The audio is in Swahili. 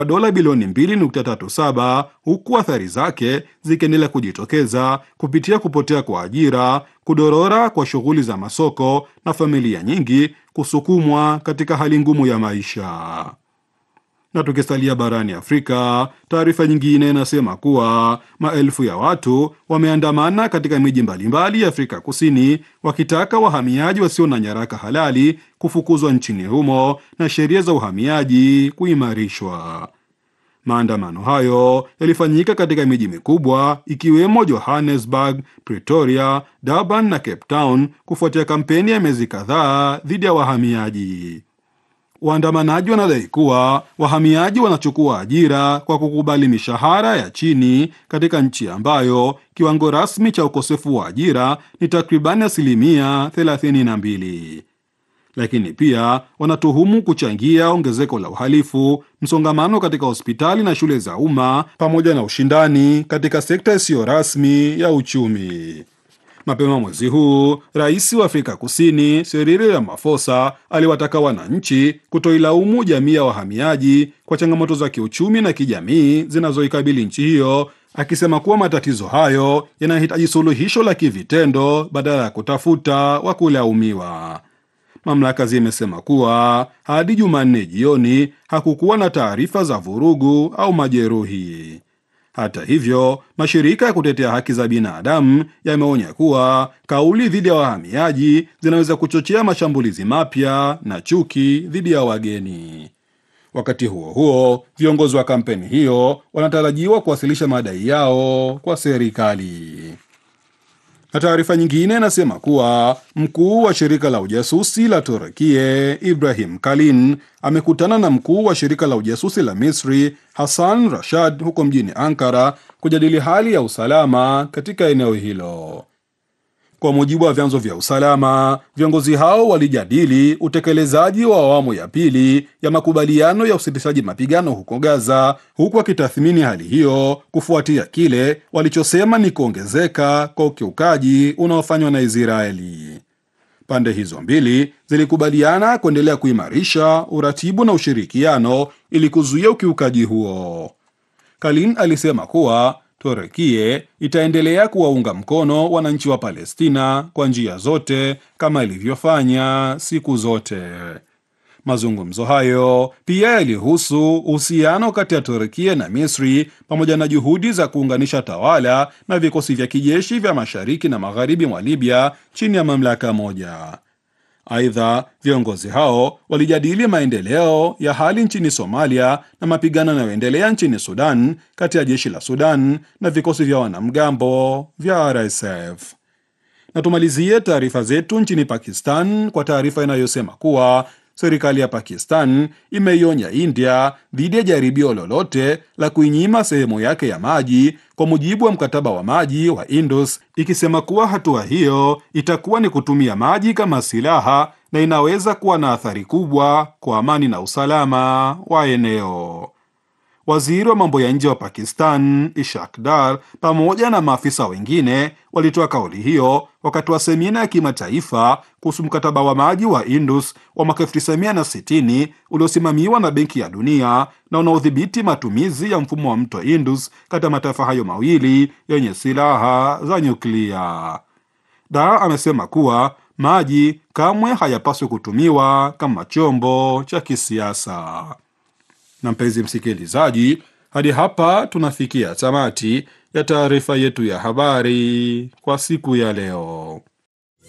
dola bilioni 2.37 huku athari zake zikiendelea kujitokeza kupitia kupotea kwa ajira, kudorora kwa shughuli za masoko na familia nyingi kusukumwa katika hali ngumu ya maisha. Na tukisalia barani Afrika, taarifa nyingine inasema kuwa maelfu ya watu wameandamana katika miji mbalimbali ya Afrika Kusini wakitaka wahamiaji wasio na nyaraka halali kufukuzwa nchini humo na sheria za uhamiaji kuimarishwa. Maandamano hayo yalifanyika katika miji mikubwa ikiwemo Johannesburg, Pretoria, Durban na Cape Town kufuatia kampeni ya miezi kadhaa dhidi ya wahamiaji. Waandamanaji wanadai kuwa wahamiaji wanachukua ajira kwa kukubali mishahara ya chini katika nchi ambayo kiwango rasmi cha ukosefu wa ajira ni takribani asilimia 32. Lakini pia wanatuhumu kuchangia ongezeko la uhalifu, msongamano katika hospitali na shule za umma, pamoja na ushindani katika sekta isiyo rasmi ya uchumi. Mapema mwezi huu rais wa Afrika Kusini Cyril Ramaphosa aliwataka wananchi kutoilaumu jamii ya wahamiaji kwa changamoto za kiuchumi na kijamii zinazoikabili nchi hiyo, akisema kuwa matatizo hayo yanahitaji suluhisho la kivitendo badala ya kutafuta wa kulaumiwa. Mamlaka zimesema kuwa hadi Jumanne jioni hakukuwa na taarifa za vurugu au majeruhi. Hata hivyo, mashirika ya kutetea haki za binadamu yameonya kuwa kauli dhidi ya wahamiaji zinaweza kuchochea mashambulizi mapya na chuki dhidi ya wageni. Wakati huo huo, viongozi wa kampeni hiyo wanatarajiwa kuwasilisha madai yao kwa serikali. Na taarifa nyingine inasema kuwa mkuu wa shirika la ujasusi la Turukie Ibrahim Kalin amekutana na mkuu wa shirika la ujasusi la Misri Hassan Rashad huko mjini Ankara kujadili hali ya usalama katika eneo hilo. Kwa mujibu wa vyanzo vya usalama, viongozi hao walijadili utekelezaji wa awamu ya pili ya makubaliano ya usitishaji mapigano huko Gaza, huku wakitathmini hali hiyo kufuatia kile walichosema ni kuongezeka kwa ukiukaji unaofanywa na Israeli. Pande hizo mbili zilikubaliana kuendelea kuimarisha uratibu na ushirikiano ili kuzuia ukiukaji huo. Kalin alisema kuwa Turukie itaendelea kuwaunga mkono wananchi wa Palestina kwa njia zote kama ilivyofanya siku zote. Mazungumzo hayo pia yalihusu uhusiano kati ya Turukia na Misri pamoja na juhudi za kuunganisha tawala na vikosi vya kijeshi vya mashariki na magharibi mwa Libya chini ya mamlaka moja. Aidha, viongozi hao walijadili maendeleo ya hali nchini Somalia na mapigano yanayoendelea nchini Sudan kati ya jeshi la Sudan na vikosi vya wanamgambo vya RSF. Na tumalizie taarifa zetu nchini Pakistan kwa taarifa inayosema kuwa serikali ya Pakistan imeionya India dhidi ya jaribio lolote la kuinyima sehemu yake ya maji kwa mujibu wa mkataba wa maji wa Indus, ikisema kuwa hatua hiyo itakuwa ni kutumia maji kama silaha na inaweza kuwa na athari kubwa kwa amani na usalama wa eneo. Waziri wa mambo ya nje wa Pakistan Ishak Dar pamoja na maafisa wengine walitoa kauli hiyo wakati wa semina ya kimataifa kuhusu mkataba wa maji wa Indus wa mwaka 1960 uliosimamiwa na Benki ya Dunia na unaodhibiti matumizi ya mfumo wa mto Indus kati ya mataifa hayo mawili yenye silaha za nyuklia. Dar amesema kuwa maji kamwe hayapaswi kutumiwa kama chombo cha kisiasa. Na mpenzi msikilizaji, hadi hapa tunafikia tamati ya taarifa yetu ya habari kwa siku ya leo.